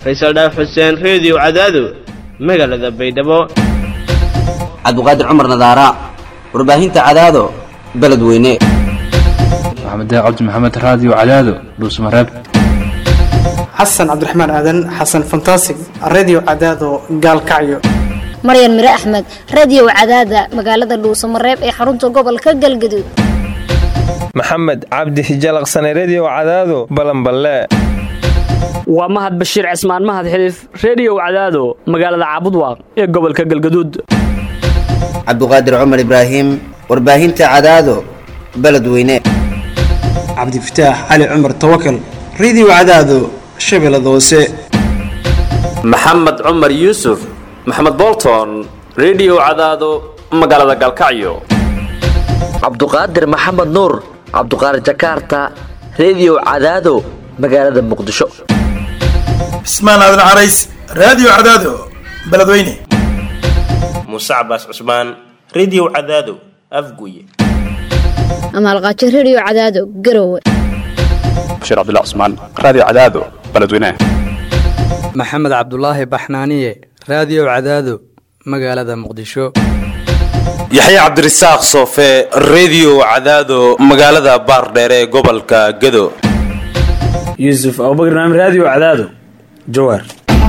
faysal dhaaf xuseen reediyo cadaado magaalada baydhabo cabdiqaadir cumar nadaara warbaahinta cadaado beledweyne maxamed cabdi maxamed raadiyo cadaado dhuusmareeb xasan cabdiraxmaan aadan xasan fantasig redio cadaado gaalkacyo maryan mire axmed radio cadaada magaalada dhuusamareeb ee xarunta gobolka galgaduud maxamed cabdi hijalaqsane redio cadaado balanballe waa mahad bashiir cismaan mahad xiliif reediyow cadaado magaalada caabudwaaq ee gobolka galgaduud cabdiqaadir cumar ibraahim warbaahinta cadaado beledweyne cabdifataax cali cumar tawakal redio cadaado shabeellada hoose maxamed cumar yuusuf maxamed bolton redio cadaado magaalada galkacyo cabduqaadir maxamed nuur cabduqaadir jakaarta redio cadaado magaalada muqdisho cismaan aadan carays raadiyo cadaado beledweyne muuse cabaas cusmaan redio cadaado afguye amaalqaajo redio cadaado garowe bashiir cabdilla cusmaan raadiyo cadaado beledweyne maxamed cabdulaahi baxnaaniye raadiyo cadaado magaalada muqdisho yaxya cabdirasaaq soofe redio cadaado magaalada baardheere ee gobolka gado yuusuf abubakr naam raadiyo cadaado jawaar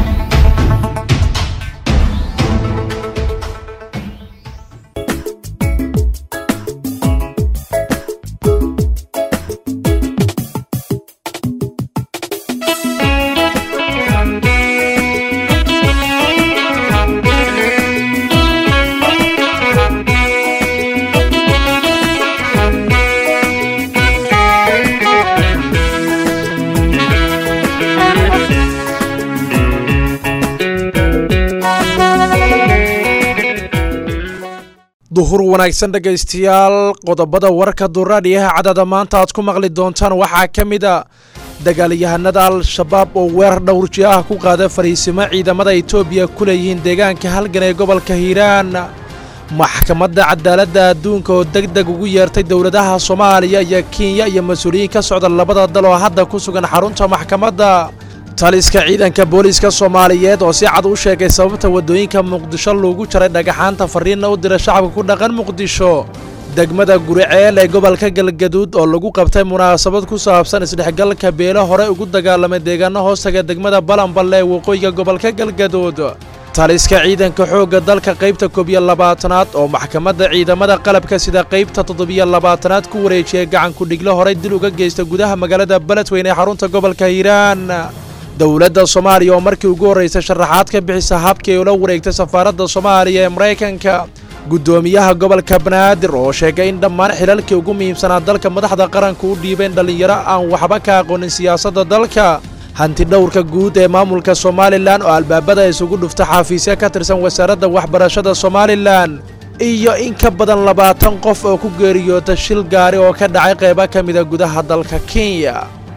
duhur wanaagsan dhegaystayaal qodobada warka duraadhiyaha cadada maanta aad ku maqli doontaan waxaa ka mid a dagaalyahanada al-shabaab oo weerar dhowrji ah ku qaada fariisimo ciidamada etoobiya ku leeyihiin deegaanka halgan ee gobolka hiiraan maxkamadda cadaaladda adduunka oo deg deg ugu yeertay dowladaha soomaaliya iyo kenya iyo mas-uuliyiin ka socda labada dal oo hadda ku sugan xarunta maxkamadda taliska ciidanka booliiska soomaaliyeed oo si cad u sheegay sababta waddooyinka muqdisho loogu jaray dhagaxaanta fariinna u dira shacabka ku dhaqan muqdisho degmada guriceel ee gobolka galgaduud oo lagu qabtay munaasabad ku saabsan isdhexgalka beelo hore ugu dagaalamay deegaano hoostaga degmada balanballe ee waqooyiga gobolka galgaduud taliska ciidanka xoogga dalka qaybta koob iyo labaatanaad oo maxkamadda ciidamada qalabka sida qaybta toddobiyo labaatanaad ku wareejiyay gacanku dhiglo horey dil uga geysta gudaha magaalada beledweyne ee xarunta gobolka hiiraan dowladda soomaaliya oo markii ugu horraysay sharaxaad ka bixisa habkii ay ula wareegtay safaaradda soomaaliya ee maraykanka guddoomiyaha gobolka banaadir oo sheegay in dhammaan xilalkii ugu muhiimsanaa dalka madaxda qaranka u dhiibeen dhallinyaro aan waxba ka aqoonin siyaasadda dalka hanti dhowrka guud ee maamulka somalilan oo albaabada isugu dhufta xafiisya ka tirsan wasaaradda waxbarashada somalilan iyo in ka badan labaatan qof oo ku geeriyoota shil gaari oo ka dhacay qaybo ka mida gudaha dalka kenya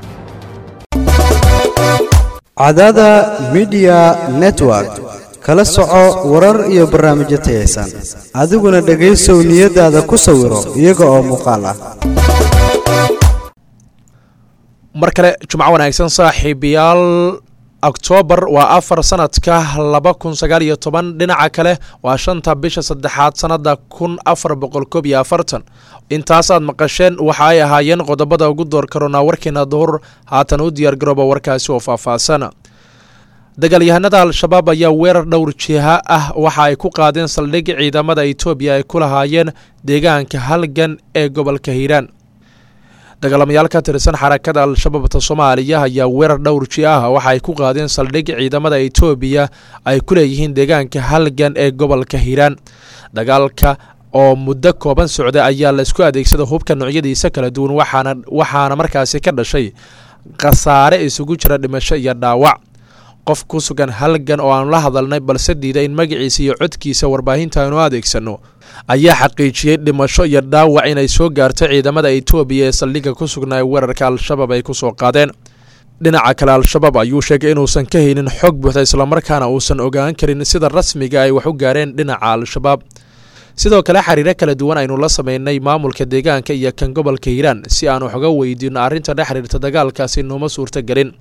cadada midiya network kala soco warar iyo barnaamijyo tayaysan adiguna dhegaysow niyadaada ku sawiro iyaga oo muuqaal ah mar kale jumco wanaagsan saaxiibayaal oktoobar waa afar sanadka laba kun sagaal iyo toban dhinaca kale waa shanta bisha saddexaad sannada kun afar boqol koob iyo afartan intaasaad maqasheen waxa ay ahaayeen qodobada ugu door karoonaa warkeena duhur haatan u diyaargarooba warkaasi oo faahfaahsan dagaalyahanada al-shabaab ayaa weerar dhowr jiha ah waxa ay ku qaadeen saldhig ciidamada etoobiya ay ku lahaayeen deegaanka halgan ee gobolka hiiraan dagaalamayaal ka tirsan xarakada al-shabaabta soomaaliya ayaa weerar dhowr ji ah waxa ay ku qaadeen saldhig ciidamada etoobiya ay ku leeyihiin deegaanka halgan ee gobolka hiiraan dagaalka oo muddo kooban socda ayaa laisku adeegsada hubka noocyadiisa kala duwan waxaana waxaana markaasi ka dhashay khasaare isugu jira dhimasho iyo dhaawac qof ku sugan halgan oo aanu la hadalnay balse diiday in magaciisa iyo codkiisa warbaahinta aynu adeegsano ayaa xaqiijiyey dhimasho iyo dhaawac inay soo gaarto ciidamada etoobiya ee saldhigga ku sugnaa weerarka al-shabaab ay ku soo qaadeen dhinaca kale al-shabaab ayuu sheegay inuusan ka haynin xog buuxda islamarkaana uusan ogaan karin sida rasmiga ay wax u gaareen dhinaca al-shabaab sidoo kale xiriiro kala duwan aynu la sameynay maamulka deegaanka iyo kan gobolka hiiraan si aan wax uga weydiino arrinta dhex xiriirta dagaalkaasi nooma suurto gelin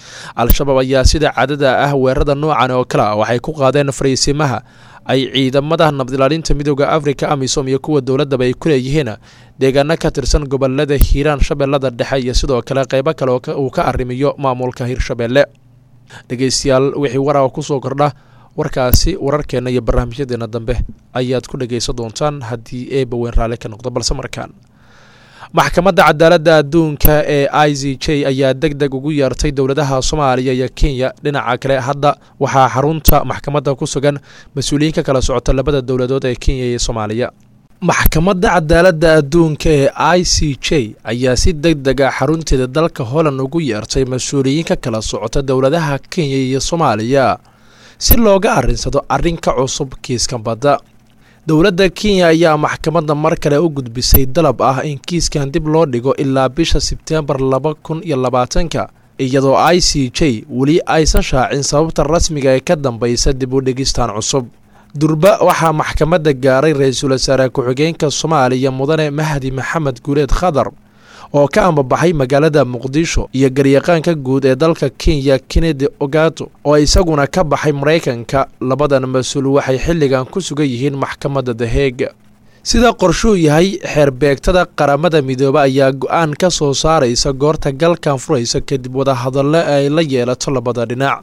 al-shabaab ayaa sida caadada ah weerarada noocan oo kale ah waxay ku qaadeen fariisimaha ay ciidamada nabadilaalinta midooda afrika amisom iyo kuwa dowladaba ay ku leeyihiin deegaano ka tirsan gobolada hiiraan shabeellada dhexe iyo sidoo kale qeybo kale uu ka arrimiyo maamulka hirshabeelle dhegeystayaal wixii waraqa kusoo kordha warkaasi wararkeenna iyo barnaamijyadeena dambe ayaad ku dhegaysan doontaan haddii eeba weyn raalli ka noqdo balse markaan maxkamadda cadaaladda adduunka ee i z j ayaa deg deg ugu yeertay dowladaha soomaaliya iyo kenya dhinaca kale hadda waxaa xarunta maxkamadda ku sugan mas-uuliyiin ka kala socota labada dowladood ee kenya iyo soomaaliya maxkamadda cadaaladda adduunka ee i c j ayaa si deg deg a xarunteeda dalka holland ugu yeertay mas-uuliyiin ka kala socota dowladaha kenya iyo soomaaliya si looga arrinsado arrinka cusub kiiskan badda dowladda kenya ayaa maxkamadda mar kale u gudbisay dalab ah in kiiskan dib loo dhigo ilaa bisha sebteembar laba kun iyo labaatanka iyadoo i c j weli aysan shaacin sababta rasmiga ee ka dambaysa dib u dhigistan cusub durba waxaa maxkamadda gaaray ra-iisul wasaare ku-xigeenka soomaaliya mudane mahdi maxamed guuleed khadar oo ka ambabaxay magaalada muqdisho iyo garyaqaanka guud ee dalka kenya kennedy ogato oo isaguna ka baxay maraykanka labadan mas-uul waxay xilligan ku sugan yihiin maxkamadda daheega sida qorshuu yahay xeerbeegtada qaramada midoobe ayaa go-aan ka soo saaraysa goorta galkan furaysa kadib wadahadallo ay la yeelato labada dhinac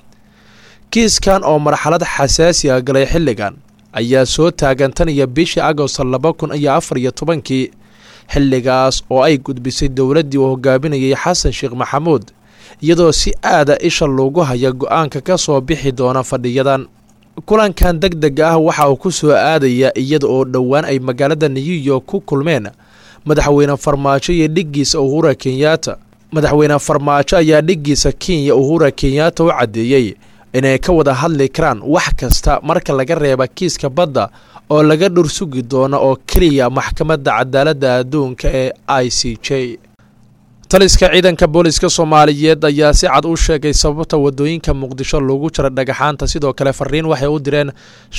kiiskan oo marxalad xasaasi a galay xilligan ayaa soo taagan tan iyo bishii agost laba kun iyo afar iyo tobankii xilligaas oo ay gudbisay dowladdii uu hogaaminayay xasan sheekh maxamuud iyadoo si aada isha loogu haya go-aanka ka soo bixi doona fadhiyadan kulankan deg deg ah waxa uu ku soo aadaya iyada oo dhowaan ay magaalada new york ku kulmeen madaxweyne farmaajo iyo dhiggiisa uhura kenyaata madaxweyne farmaajo ayaa dhiggiisa kenya uhura kenyaata u caddeeyey inay ka wada hadli karaan wax kasta marka laga reeba kiiska badda oo laga dhur sugi doono oo keliya maxkamadda cadaaladda adduunka ee i c j taliska ciidanka booliska soomaaliyeed ayaa si cad u sheegay sababta wadooyinka muqdisho loogu jira dhagaxaanta sidoo kale fariin waxay u direen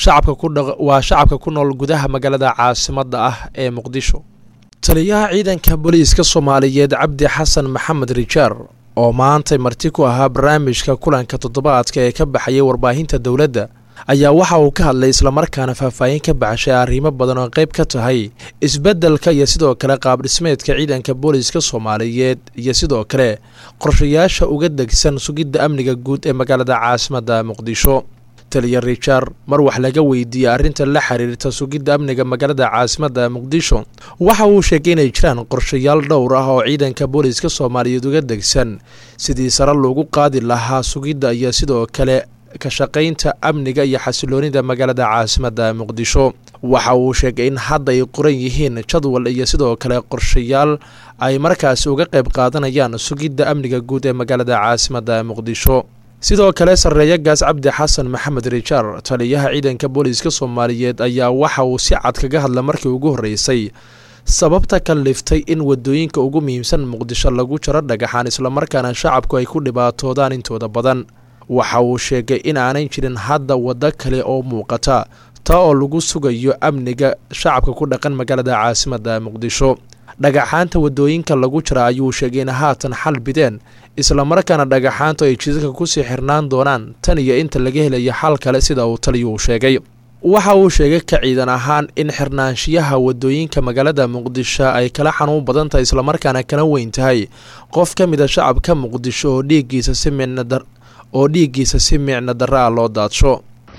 waa shacabka ku nool gudaha magaalada caasimadda ah ee muqdisho taliyaha ciidanka booliiska soomaaliyeed cabdi xasan maxamed rijaar oo maantay marti ku ahaa barnaamijka kulanka toddobaadka ee ka baxayay warbaahinta dowladda ayaa waxa uu ka hadlay islamarkaana faahfaahin ka baxshay arrimo badan oo qayb ka tahay isbeddelka iyo sidoo kale qaabdhismeedka ciidanka booliiska soomaaliyeed iyo sidoo kale qorshayaasha uga degsan sugidda amniga guud ee magaalada caasimadda muqdisho taliya rijaar mar wax laga weydiiyey arrinta la xiriirta sugidda amniga magaalada caasimadda muqdisho waxa uu sheegay inay jiraan qorshayaal dhowr ah oo ciidanka booliiska soomaaliyeed uga degsan sidii sare loogu qaadi lahaa sugidda iyo sidoo kale ka shaqaynta amniga iyo xasiloonida magaalada caasimadda muqdisho waxa uu sheegay in hadda ay qoran yihiin jadwal iyo sidoo kale qorshayaal ay markaasi uga qayb qaadanayaan sugidda amniga guud ee magaalada caasimadda muqdisho sidoo kale sarreeya gaas cabdi xasan maxamed rijaar taliyaha ciidanka booliiska soomaaliyeed ayaa waxa uu si cad kaga hadla markii ugu horreysay sababta ka liftay in wadooyinka ugu muhiimsan muqdisho lagu jaro dhagaxaan islamarkaana shacabku ay ku dhibaatoodaan intooda badan waxa uu sheegay in aanay jirin hadda waddo kale oo muuqata taa oo lagu sugayo amniga shacabka ku dhaqan magaalada caasimadda muqdisho dhagaxaanta wadooyinka lagu jira ayuu sheegay in haatan xal bideen islamarkaana dhagaxaantu ay jidadka kusii xirnaan doonaan tan iyo inta laga helayo xal kale sida uu taliyuu sheegay waxa uu sheegay ka ciidan ahaan in xirnaanshiyaha wadooyinka magaalada muqdisho ay kala xanuun badan tahay islamarkaana kala weyn tahay qof ka mid a shacabka muqdisho oo dhiiggiisa si micnadar oo dhiiggiisa si micno darra ah loo daadsho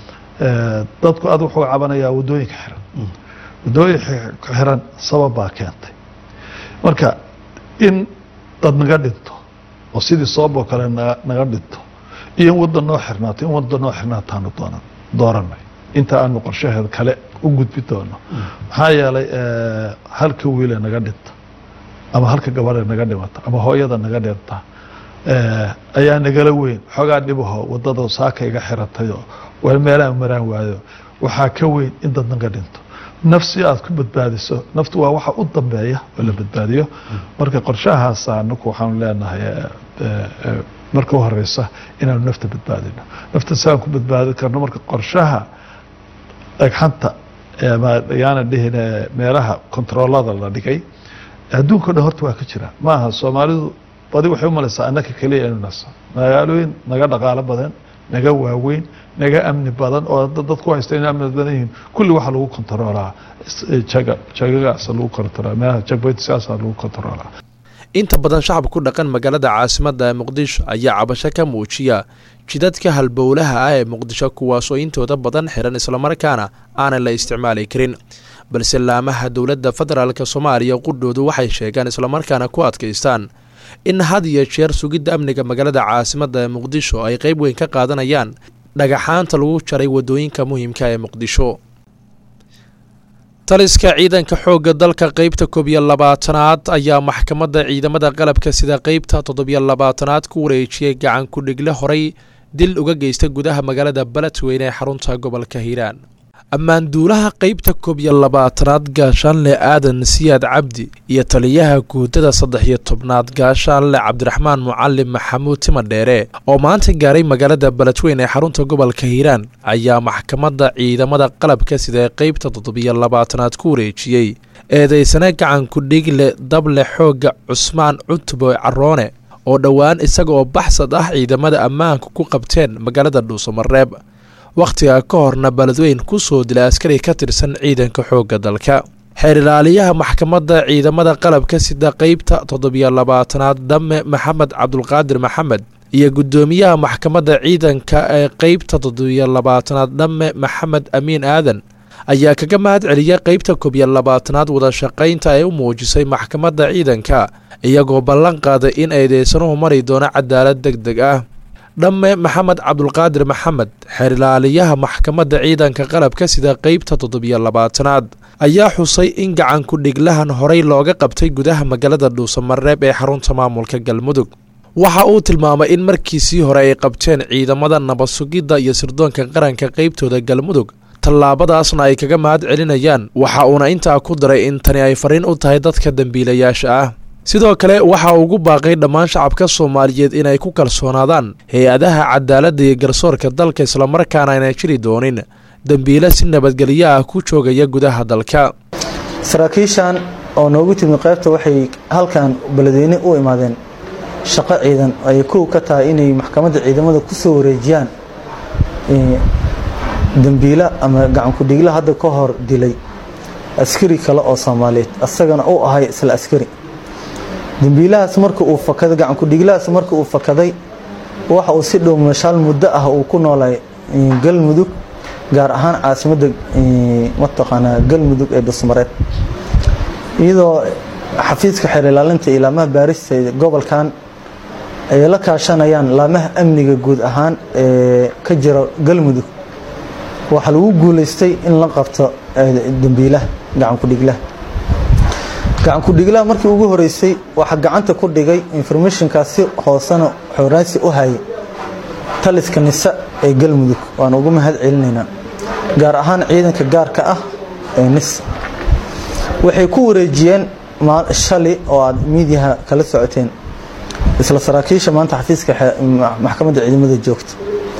dadku aad wuxuu cabanayaa wadooyinka xiran wadooyinka xiran sabab baa keentay marka in dad naga dhinto oo sidii sooboo kale naga dhinto iyo in wadda noo xirnaato in wadda noo xirnaataanu doonan dooranay inta aanu qorshaheeda kale u gudbi doono maxaa yeelay halka wiile naga dhinta ama halka gabadhe naga dhimata ama hooyada naga dhinta ayaa nagala weyn xoogaa dhibaho wadada saaka iga xiratayoo wal meelaan maraan waayo waxaa ka weyn in dad naga dhinto nafsi aad ku badbaadiso naftu waa waxa u dambeeya oo la badbaadiyo marka qorshahaas anaku waxaanu leenahay marka u horeysa inaanu nafta badbaadino nafta siaan ku badbaadi karno marka qorshaha dhagxanta yaana dhihin meelaha kontaroolada la dhigay adduunka o dhan horta waa ka jira maaha soomaalidu badi waxay u malaysaa annaka keliya inuu naso magaalooyin naga dhaqaalo badan naga waaweyn naga amni badan oo dadku haysta inay amni badan yihiin kulli waxaa lagu kontaroolaa jaga jagagaasa lagu kontaroolaa meelaha jagbaytisaasa lagu kontaroolaa inta badan shacabka ku dhaqan magaalada caasimadda ee muqdisho ayaa cabasho ka muujiya jidadka halbowlaha ah ee muqdisho kuwaasoo intooda badan xiran islamarkaana aanan la isticmaali karin balse laamaha dowladda federaalk soomaaliya qudhoodu waxay sheegaan islamarkaana ku adkaystaan in had iyo jeer sugidda amniga magaalada caasimadda ee muqdisho ay qeyb weyn ka qaadanayaan dhagaxaanta lagu jaray wadooyinka muhiimka ee muqdisho taliska ciidanka xoogga dalka qeybta koob iyo labaatanaad ayaa maxkamadda ciidamada qalabka sida qeybta toddobiyo labaatanaad ku wareejiyey gacan ku-dhigle horay dil uga geysta gudaha magaalada beledweyne ee xarunta gobolka hiiraan ammaanduulaha qeybta koob iyo labaatanaad gaashaanle aadan siyaad cabdi iyo taliyaha guudada saddex iyo tobnaad gaashaanle cabdiraxmaan mucalim maxamuud timadheere oo maanta gaaray magaalada beledweyne ee xarunta gobolka hiiraan ayaa maxkamadda ciidamada qalabka sida qeybta toddobiyo labaatanaad ku wareejiyey eedeysane gacan ku-dhigle dable xoogga cusmaan cutbo caroone oo dhowaan isaga oo baxsad ah ciidamada ammaanka ku qabteen magaalada dhuusamareeb wakhtiga ka horna beledweyn ku soo dilay askari ka tirsan ciidanka xoogga dalka xeer ilaaliyaha maxkamadda ciidamada qalabka sida qeybta toddobiyo labaatanaad dhamme maxamed cabdulqaadir maxamed iyo guddoomiyaha maxkamadda ciidanka ee qeybta toddobiyo labaatanaad dhamme maxamed amiin aadan ayaa kaga mahad celiyay qeybta koobiyo labaatanaad wadashaqaynta ay u muujisay maxkamadda ciidanka iyagoo ballan qaaday in eedeysanuhu mari doono cadaalad deg deg ah dhamme maxamed cabdulqaadir maxamed xeer ilaaliyaha maxkamadda ciidanka qalabka sida qeybta toddobiyo labaatanaad ayaa xusay in gacan ku-dhiglahan horey looga qabtay gudaha magaalada dhuusamareeb ee xarunta maamulka galmudug waxa uu tilmaamay in markiisii hore ay qabteen ciidamada nabad sugidda iyo sirdoonka qaranka qeybtooda galmudug tallaabadaasna ay kaga mahad celinayaan waxa uuna intaa ku daray in tani ay fariin u tahay dadka dembiilayaasha ah sidoo kale waxa ugu baaqay dhammaan shacabka soomaaliyeed inay ku kalsoonaadaan hay-adaha cadaaladda iyo garsoorka dalka islamarkaana ayna jiri doonin dembiile si nabadgelyo ah ku joogaya gudaha dalka saraakiishan oo noogu timi qaybta waxay halkan beledweyne u imaadeen shaqo ciidan ay kow ka tahay inay maxkamadda ciidamada ku soo wareejiyaan dembiila ama gacankudhigla hadda ka hor dilay askari kale oo soomaaliyeed asagana u ahay isla askari dembiilahaas marka uu fakaday gacankudhiglahaas marka uu fakaday waxa uu si dhow mashaal muddo ah uu ku noolay galmudug gaar ahaan caasimadda mataqaanaa galmudug ee dhusmareed iyadoo xafiiska xeer ilaalinta iyo laamaha baarista gobolkan ay la kaashanayaan laamaha amniga guud ahaan ee ka jira galmudug waxaa lagu guulaystay in la qabto dembiilaha gacankudhiglaha gacankudhiglaha markii ugu horeysay waxaa gacanta ku dhigay informationkaas si hoosena xooraansi u hayay taliska nisa ee galmudug waan ugu mahad celinaynaa gaar ahaan ciidanka gaarka ah ee nisa waxay ku wareejiyeen shali oo aad miidiyaha kala socoteen isla saraakiisha maanta xafiiska maxkamadda ciidamada joogta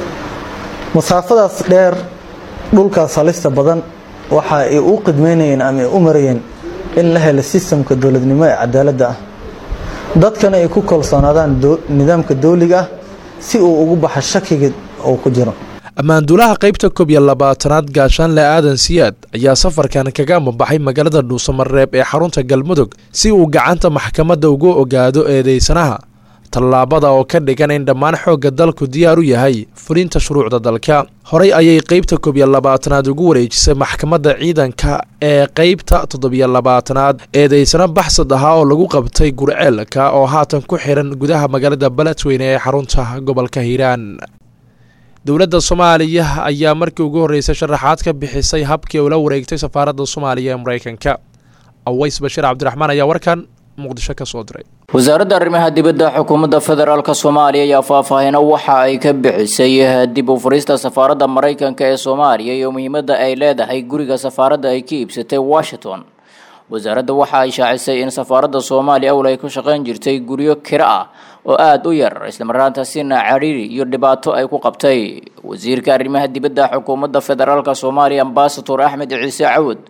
masaafadaas dheer dhulkaas halista badan waxa ay u qidmeynayeen ama ay u marayeen in la helo sistamka dowladnimo ee cadaaladda ah dadkana ay ku kalsoonaadaan nidaamka dowliga ah si uu ugu baxo shakiga uu ku jiro ammaanduulaha qeybta koob iyo labaatanaad gaashaanle aadan siyaad ayaa safarkan kaga amabaxay magaalada dhuusamareeb ee xarunta galmudug si uu gacanta maxkamadda ugu ogaado eedeysanaha tallaabada oo ka dhigan in dhammaan xoogga dalku diyaar u yahay fulinta shuruucda dalka horey ayay qeybta koob iyo labaatanaad ugu wareejisay maxkamadda ciidanka ee qeybta toddobiyo labaatanaad eedeysano baxsad ahaa oo lagu qabtay gurceelka oo haatan ku xiran gudaha magaalada beledweyne ee xarunta gobolka hiiraan dowladda soomaaliya ayaa markii ugu horreysay sharaxaad ka bixisay habkii ula wareegtay safaaradda soomaaliya ee mareykanka aways bashiir cabdiraxmaan ayaa warkan muqdisho ka soo diray wasaaradda arrimaha dibadda xukuumadda federaalk soomaaliya ayaa faahfaahino waxa ay ka bixisay dib u furista safaaradda maraykanka ee soomaaliya iyo muhiimadda ay leedahay guriga safaaradda ay ka iibsatay washington wasaaradda waxa ay shaacisay in safaaradda soomaaliya owl ay ku shaqayn jirtay guryo kiro ah oo aada u yar islamarkaantaasina cadhiiri iyo dhibaato ay ku qabtay wasiirka arrimaha dibadda xukuumadda federaalk soomaaliya ambasador axmed ciise cawud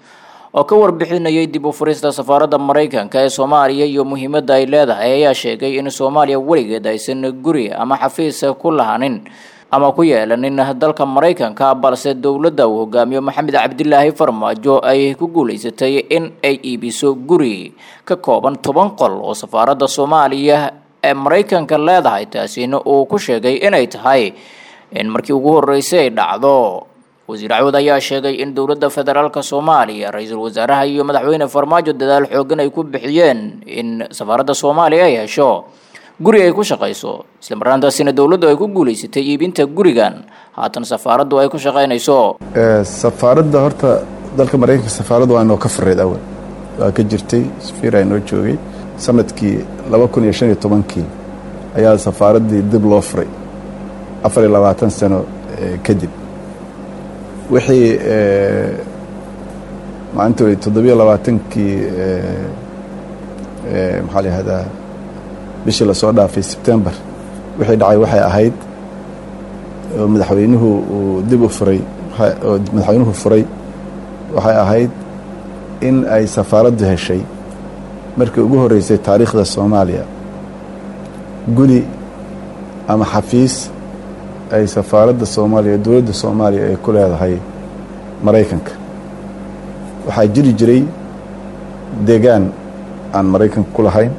oo ka warbixinayay dib u furista safaaradda maraykanka ee soomaaliya iyo muhiimadda ay leedahay ayaa sheegay in soomaaliya weligeed aysan guri ama xafiis ku lahanin ama ku yeelanin dalka maraykanka balse dowladda uu hogaamiyo maxamed cabdilaahi farmaajo ay ku guulaysatay in ay iibiso guri ka kooban toban qol oo safaaradda soomaaliya ee maraykanka leedahay taasina uu ku sheegay inay tahay in markii ugu horreysay ay dhacdo wasiir cawad ayaa sheegay in dowladda federaalka soomaaliya ra-iisul wasaaraha iyo madaxweyne farmaajo dadaal xoogan ay ku bixiyeen in safaaradda soomaaliya ay hesho guri ay ku shaqayso isla marnaantaasina dowladdu ay ku guulaysatay iibinta gurigan haatan safaaraddu ay ku shaqaynayso safaaradda horta dalka maraykanka safaaradda waa inoo ka fareed awal waa ka jirtay safira inoo joogay sanadkii laba kun iyo shan iyo tobankii ayaa safaaraddii dib loo furay afar iyo labaatan sano kadib wixii maalinta way toddobiyo labaatankii maxaa la yihahdaa bishii lasoo dhaafay sebtembar wixii dhacay waxay ahayd oo madaxweynuhu uu dib u furay oo madaxweynuhu furay waxay ahayd in ay safaaraddu heshay markii ugu horreysay taariikhda soomaaliya guri ama xafiis ay safaaradda soomaaliya dowladda soomaaliya ay ku leedahay maraykanka waxaa jiri jiray deegaan aan maraykanka ku lahayn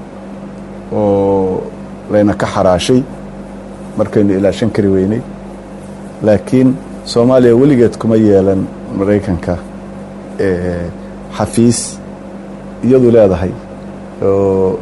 oo layna ka xaraashay markaynu ilaashan kari weynay laakiin soomaaliya weligeed kuma yeelan maraykanka xafiis iyadu leedahay oo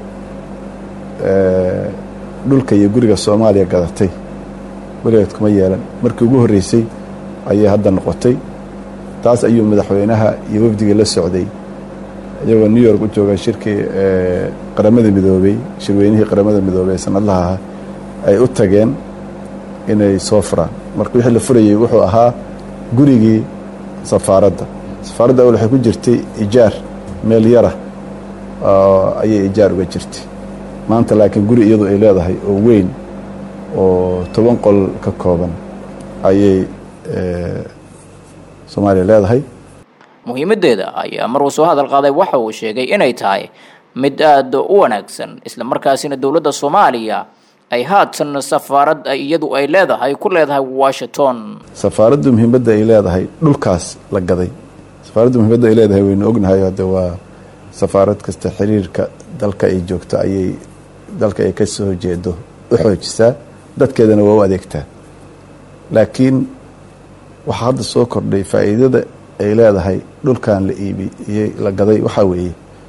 dhulka iyo guriga soomaaliya gadatay weligeed kuma yeelan markii ugu horreysay ayay hadda noqotay taas ayuu madaxweynaha iyo wafdigii la socday iyagoo new york u jooga shirkii qaramada midoobey shirweynihii qaramada midoobey ee sanadlaha ahaa ay u tageen inay soo furaan marka wixii la furayey wuxuu ahaa gurigii safaaradda safaaradda awal waxay ku jirtay ijaar meel yara ayay ijaar uga jirtay maanta laakiin guri iyadu ay leedahay oo weyn oo toban qol ka kooban ayay soomaaliya leedahay muhiimadeeda ayaa mar uu soo hadal qaaday waxa uu sheegay inay tahay mid aada u wanaagsan isla markaasina dowladda soomaaliya ay haatan safaarad iyadu ay leedahay ku leedahay washington safaaraddu muhiimadda ay leedahay dhulkaas la gaday safaaraddu muhiimadda ay leedahay waynu ognahay hadde waa safaarad kasta xiriirka dalka ay joogto ayay dalka ay ka soo jeedo u xoojisaa dadkeedana waa u adeegtaa laakiin waxaa hadda soo kordhay faa'iidada ay leedahay dhulkan la iibiyey la gaday waxaa weeye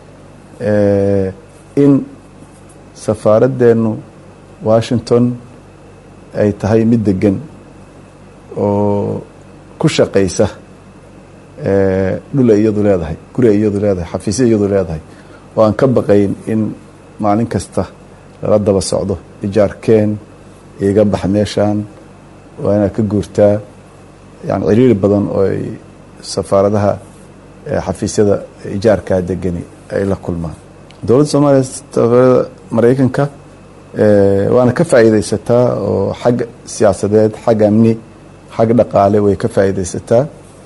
in safaaraddeenu washington ay tahay mid degan oo ku shaqaysa dhul ay iyadu leedahay guri ay iyadu leedahay xafiisya iyadu leedahay oo aan ka baqayn in maalin kasta lala daba socdo ijaarkeen iga bax meeshaan waa inaad ka guurtaa yani ciriiri badan oo ay safaaradaha xafiisyada ijaarkaa degani ay la kulmaan dowladda soomaaliya safaarada maraykanka waana ka faa'iidaysataa oo xag siyaasadeed xag amni xag dhaqaale way ka faa'iidaysataa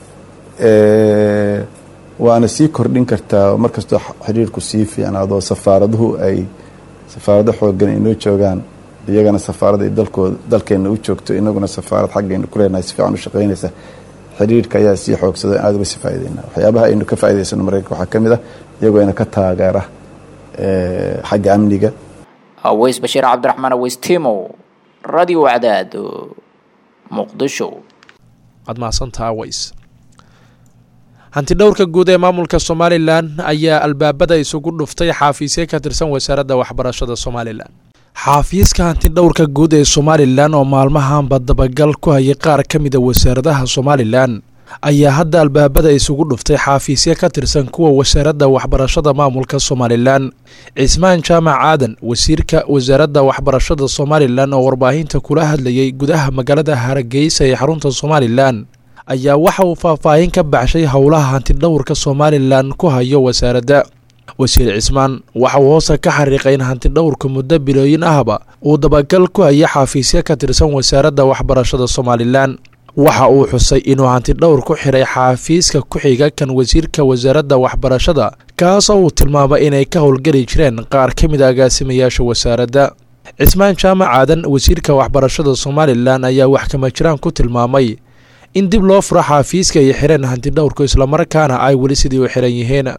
waana sii kordhin kartaa mar kastoo xiriirku sii fiicnaado safaaraduhu ay safaarado xoogan inoo joogaan iyagana safaarad ay dalkooda dalkeenna u joogto inaguna safaarad xaggaynu ku leenahay si fiican u shaqaynaysa xiriirka ayaa sii xoogsada in aad uga sii faa'idaynaa waxyaabaha aynu ka faa'idaysano maraykanka waxaa ka mid ah iyagoo ina ka taageera xagga amniga aweys bashiir cabdiraxmaan aweys timow radio cadaad muqdisho waad mahadsantaha aweys hanti dhowrka guud ee maamulka somalilan ayaa albaabada isugu dhuftay xaafiisye ka tirsan wasaaradda waxbarashada somalilan xaafiiska hanti dhowrka guud ee somalilan oo maalmahanba dabagal ku hayay qaar ka mida wasaaradaha somalilan ayaa hadda albaabada isugu dhuftay xaafiisye ka tirsan kuwa wasaaradda waxbarashada maamulka somalilan cismaan jaamac aadan wasiirka wasaaradda waxbarashada somalilan oo warbaahinta kula hadlayay gudaha magaalada hargeysa ee xarunta somalilan ayaa waxa uu faahfaahin ka baxshay howlaha hantidhowrka somalilan ku hayo wasaaradda wasiir cismaan waxa uu hoose ka xariiqay in hantidhowrka muddo bilooyin ahba uu dabagal ku haya xaafiisyo ka tirsan wasaaradda waxbarashada somalilan waxa uu xusay inuu hanti dhowr ku xidhay xaafiiska ku-xiga kan wasiirka wasaaradda waxbarashada kaas oo uu tilmaamay inay ka howlgeli jireen qaar ka mid a agaasimayaasha wasaaradda cismaan jaamac aadan wasiirka waxbarashada somalilan ayaa wax kama jiraan ku tilmaamay in dib loo furo xaafiiska ay xireen hanti dhowrku islamarkaana ay weli sidii u xiran yihiin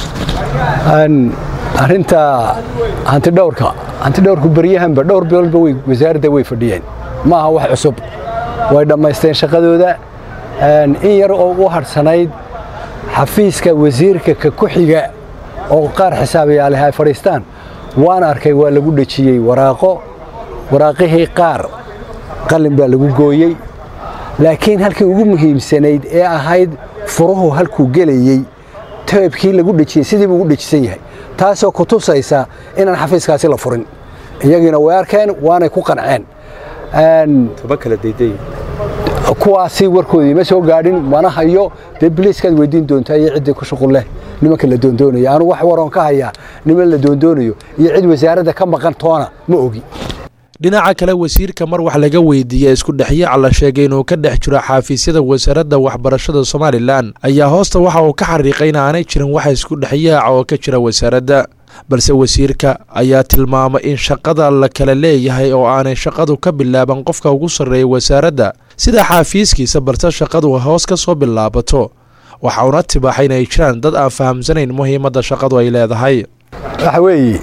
arrinta hantidhowrka hantidhowrku beryahanba dhowr biloodba way wasaaradda way fadhiyeen ma aha wax cusub way dhammaysteen shaqadooda in yar oo u hadhsanayd xafiiska wasiirka ka ku xiga oo qaar xisaabayaaleh ay fadhiistaan waan arkay waa lagu dhejiyey waraaqo waraaqihii qaar qalin baa lagu gooyey laakiin halkii ugu muhiimsanayd ee ahayd furuhu halkuu gelayey teebkii lagu dhejiyey sidii buu ugu dhejisan yahay taasoo ku tusaysa inaan xafiiskaasi la furin iyagiina way arkeen waanay ku qanceen kuwaasi warkoodii ma soo gaadhin mana hayo dee biliiskaad weydiin doontaa iyo ciddii ku shuqul leh nimanka la doondoonayo anu wax waroon ka hayaa niman la doondoonayo iyo cid wasaaradda ka maqan toona ma ogi dhinaca kale wasiirka mar wax laga weydiiyey isku dhexyaaca la sheegay inuu ka dhex jiro xaafiisyada wasaaradda waxbarashada somalilan ayaa hoosta waxa uu ka xariiqay in aanay jirin waxa isku dhexyaaca oo ka jira wasaaradda balse wasiirka ayaa tilmaamay in shaqada la kala leeyahay oo aanay shaqadu ka bilaaban qofka ugu sarreeya wasaaradda sida xaafiiskiisa balse shaqadu hoos ka soo bilaabato waxa uuna tibaaxay inay jiraan dad aan fahamsanayn muhiimadda shaqadu ay leedahay waxa weeye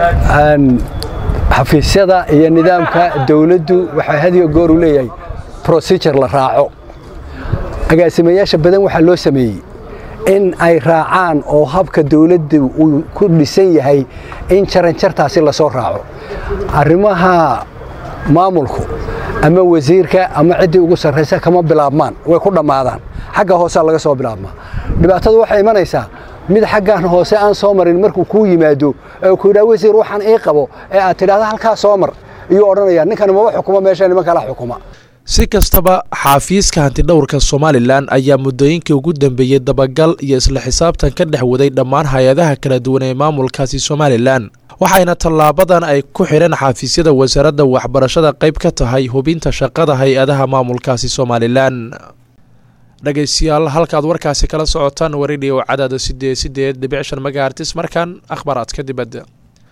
xafiisyada iyo nidaamka dawladdu waxaa hadiyo goor u leeyahay procedure la raaco agaasimayaasha badan waxaa loo sameeyey in ay raacaan oo habka dawladda uu ku dhisan yahay in jaranjartaasi lasoo raaco arrimaha maamulku ama wasiirka ama ciddii ugu sarraysa kama bilaabmaan way ku dhammaadaan xagga hoosaa laga soo bilaabmaa dhibaatadu waxay imanaysaa mid xaggan hoose aan soo marin markuu kuu yimaado ee ku yidhaha wasiir waxaan ii qabo ee aad tidhahda halkaa soo mar iyuu odhanaya ninkani maba xukuma meesha niman kala xukuma si kastaba xaafiiska hantidhowrka somalilan ayaa muddooyinkii ugu dambeeyey dabagal iyo isla xisaabtan ka dhex waday dhammaan hay-adaha kala duwan ee maamulkaasi somalilan waxayna tallaabadan ay ku xidheen xaafiisyada wasaaradda waxbarashada qayb ka tahay hubinta shaqada hay-adaha maamulkaasi somalilan dhegaystayaal halkaad warkaasi kala socotaan waridhiyo cadaada sideed sideed dhibic shan megahartis markan akhbaaraadka dibadda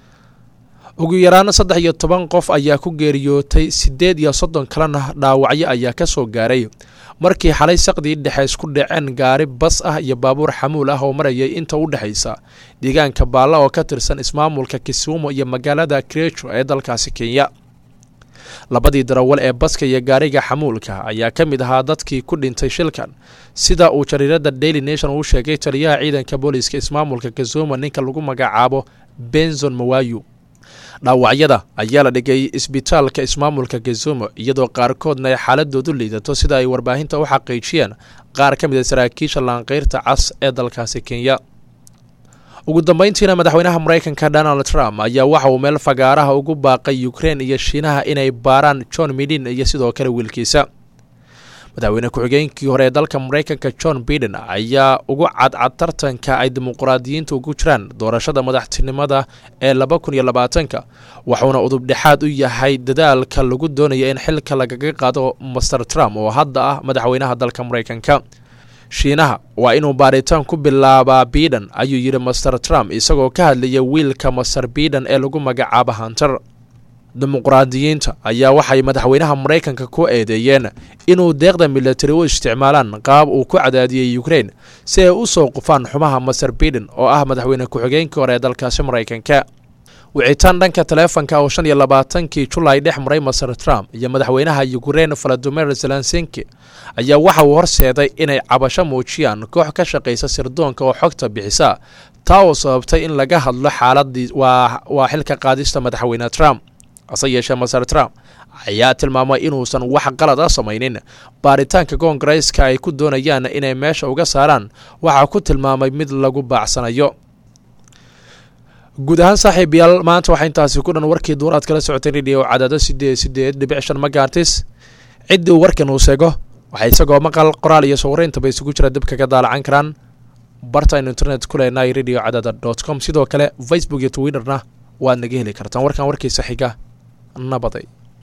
ugu yaraan saddex iyo toban qof ayaa ku geeriyootay siddeed iyo soddon kalena dhaawacyo ayaa ka soo gaaray markii xalay saqdii dhexe isku dhaceen gaari bas ah iyo baabuur xamuul ah oo marayay inta u dhexaysa deegaanka baalla oo ka tirsan ismaamulka kisumu iyo magaalada krejo ee dalkaasi kenya labadii darawal ee baska iyo gaariga xamuulka ayaa ka mid ahaa dadkii ku dhintay shilkan sida uu jariirada daily nation uu sheegay taliyaha ciidanka booliiska ismaamulka kisumu ninka lagu magacaabo benzon mawayu dhaawacyada ayaa la dhigay isbitaalka ismaamulka kisumu iyadoo qaarkoodna ay xaaladoodu liidato sida ay warbaahinta u xaqiijiyeen qaar ka mid a saraakiisha laanqeyrta cas ee dalkaasi kenya ugu dambeyntiina madaxweynaha maraykanka donald trump ayaa waxa uu meel fagaaraha ugu baaqay ukrein iyo shiinaha inay baaraan john midin iyo sidoo kale wiilkiisa madaxweyne ku-xigeenkii hore ee dalka maraykanka john biden ayaa ugu cadcad tartanka ay dimuqraadiyiinta ugu jiraan doorashada madaxtinimada ee laba kun iyo labaatanka wuxuuna udubdhexaad u yahay dadaalka lagu doonaya in xilka lagaga qaado master trump oo hadda ah madaxweynaha dalka maraykanka shiinaha waa inuu baaritaan ku bilaabaa biden ayuu yidhi master trump isagoo ka hadlaya wiilka master biden ee lagu magacaabo hunter dimuqraadiyiinta ayaa waxay madaxweynaha maraykanka ku eedeeyeen inuu deeqda milatari u isticmaalaan qaab uu ku cadaadiyey ukrein si ay u soo qufaan xumaha master biden oo ah madaxweyne ku-xigeenkii hore ee dalkaasi maraykanka wicitaan dhanka taleefanka oo shan iyo labaatankii julaay dhex maray master trump iyo madaxweynaha ukrein valadimir zelensinki ayaa waxa uu horseeday inay cabasho muujiyaan koox ka shaqaysa sirdoonka oo xogta bixisa taa oo sababtay in laga hadlo xaaladii waa xilka qaadista madaxweyne trump hase yeeshee master trump ayaa tilmaamay inuusan wax qalad ah samaynin baaritaanka koongareeska ay ku doonayaan inay meesha uga saaraan waxaa ku tilmaamay mid lagu baacsanayo guud ahaan saaxiibayaal maanta waxaa intaasi ku dhan warkii duur aad kala socotay radio cadaado sideed sideed dhibic shan magaartis ciddii uu warkan uu seego waxaa isagoo maqal qoraal iyo sawirayntaba isugu jira dib kaga daalacan karaan bartaynu internet ku leenahay radio cadaada dot com sidoo kale facebook iyo twitterna waad naga heli kartaan warkan warkiisa xiga nabaday